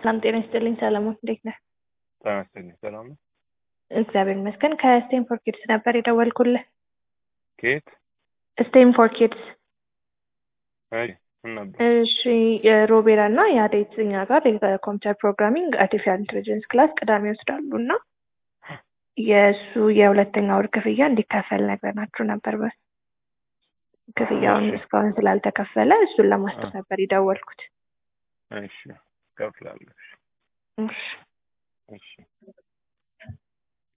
ሰላም ጤና ይስጥልኝ ሰለሞን፣ እንዴት ነህ? ጤና ይስጥልኝ ሰላም ነው። እግዚአብሔር ይመስገን። ከስቴንፎር ኪድስ ነበር የደወልኩልህ። ከየት? ስቴንፎር ኪድስ። አይ ምን ነበር? እሺ የሮቤራ እና የአዴት እኛ ጋር የኮምፒውተር ፕሮግራሚንግ አርቲፊሻል ኢንቴሊጀንስ ክላስ ቅዳሜ ይወስዳሉ እና የእሱ የሁለተኛ ወር ክፍያ እንዲከፈል ነግረናችሁ ነበር። በ ክፍያውን እሺ። እስካሁን ስላልተከፈለ እሱን ለማስጠር ነበር የደወልኩት። እሺ እከፍላለሁ። እሺ እሺ